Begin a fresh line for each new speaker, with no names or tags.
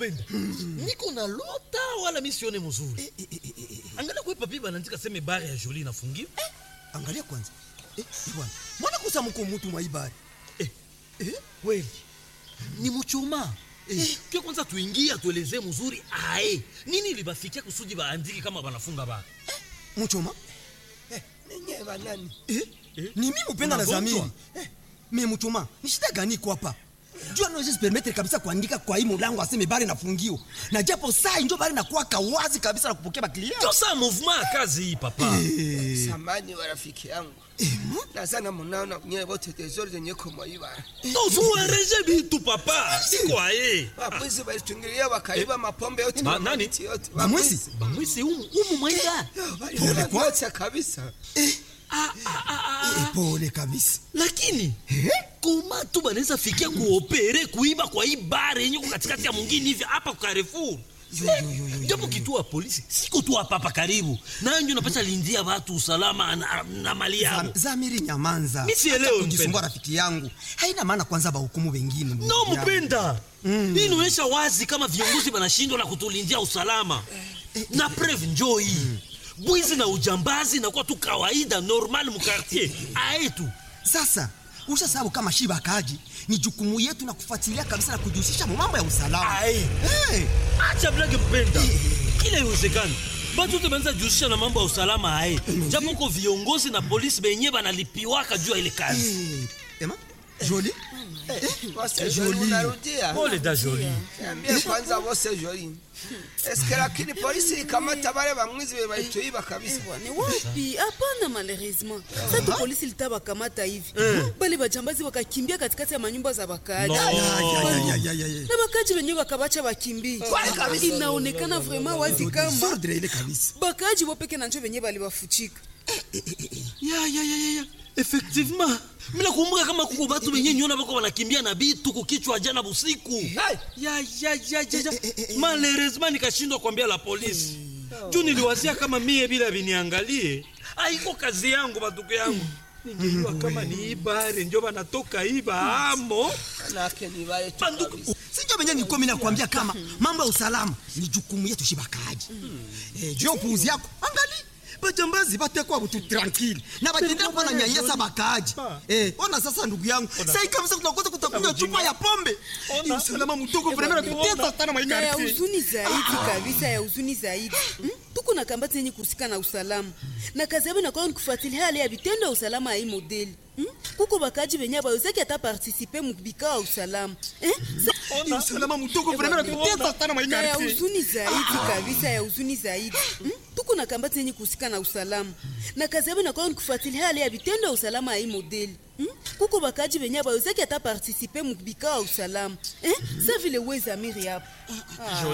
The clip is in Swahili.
mupenda niko na lota wala misione mzuri angalia kwe papi banaandika seme bare ya joli inafungiwa
angalia kwanza eh, bwana mwana kusa mko mutu mwaibari
Eh, eh, kweli ni muchuma eh. Ke kwanza tuingie atuelezee mzuri ae nini libafikia kusudi baandiki kama banafunga bara
muchoma
ninye banani
eh? ni mi mupenda na
Unagonjwa?
zamiri eh. me muchoma ni shida gani iko hapa jua naweza permettre kabisa kuandika kwa hii mulango aseme bari nafungiwa na japo saa injo bari nakuwaka wazi kabisa na kupokea baklia
ndio saa mouvement ya kazi hii papa
samani wa rafiki yangu nazana munaona nyewe bote tezori zenye kumwaiba
tozuereje bitu papa siko aye
wabwizi balitungilia wakaiba mapombe yote
Ba-
na
nani?
mamiti yote
bamwisi
bamwisi umu umu mwaida
Pole kwa-
yote kabisa
Eh, pole kabisa
lakini koma tu banaweza fikia kuopere kuiba kwa hii bare yenye ko katikati ya mwingine hivi hapa kwa Carrefour japo kituo ya polisi siko tu hapa hapa karibu nanjo napata lindia watu usalama na, na mali yao
Zam- zamiri nyamanza
Mi sielewi,
Hata kujisumbua
mpenda.
rafiki yangu haina maana kwanza bahukumu wengine ndugu
no
yangu.
mpenda hii inaonyesha wazi kama viongozi wanashindwa na kutulindia usalama na preve njoo hii bwizi na ujambazi nakuwa tu kawaida normal mukartier aetu
sasa usha sababu kama shiba kaji ni jukumu yetu na kufuatilia kabisa na kujihusisha mu mambo ya usalama
Aye.
hey.
acha blage mpenda kila iwezekani batu te banza jihusisha na mambo ya usalama aye japo ko viongozi na polisi benye banalipiwaka juu ya ile kazi
hey. ema joli
bose joli unarudia
pole da joli
Niambie kwanza bose joli eske lakini polisi ikamata bale bamwizi be balituiba kabisa
Ni wapi? Hapana, malheureusement sasa polisi litabakamata hivi bale bajambazi wakakimbia katikati ya manyumba za wakaaji
No.
Ya, ya, ya, ya, ya, ya.
na wakaaji wenyewe wakabacha wakimbie. Inaonekana vraiment wazi kama
Sordre ile kabisa
bakaaji wopeke na njo wenyewe balibafuchika.
ya ya ya ya ya effectivement mina kumbuka kama kuko batu benye nyona bako banakimbia na bitu kukichwa jana busiku ya ya ya ya ya malheureusement nikashindwa kuambia la polisi juu niliwazia kama mie bila viniangalie aiko kazi yangu batuko yangu ningejua kama ni ibare njo banatoka iba amo
nake ni bale tu
banduku
sinjo venye nilikuwa mimi nakwambia kama mambo ya usalama ni jukumu yetu shiba kaji eh, juu ya upuuzi yako angali bajambazi batekwa butu tranquille na batendea kuwa na nyanyasa bakaaji eh, ona sasa ndugu yangu sai kabisa tunakosa kutakunywa chupa ya pombe ni usalama mdogo vremena tutesa sana
na ya
maikarti
huzuni zaidi kabisa ya huzuni zaidi Hmm? tuko na kambati yenye kuhusika na usalama na kazi yabo inakuwa ni kufuatilia hali ya vitendo ya usalama ya hii modeli Hmm? kuko bakaji benye bawezaki ata partisipe mubikao ya usalama Eh? Sa-
ni usalama mdogo vremena tutesa sana
na ya
maikarti
huzuni zaidi kabisa ya huzuni zaidi Hmm? tuko na kambati yenye kuhusika na usalama na kazi yabo inakuwa ni kufuatilia hali ya vitendo ya usalama ya hii modeli Hmm? kuko bakaji benye bawezaki ata partisipe mubikao ya usalama Eh? sa vile wezamiri hapo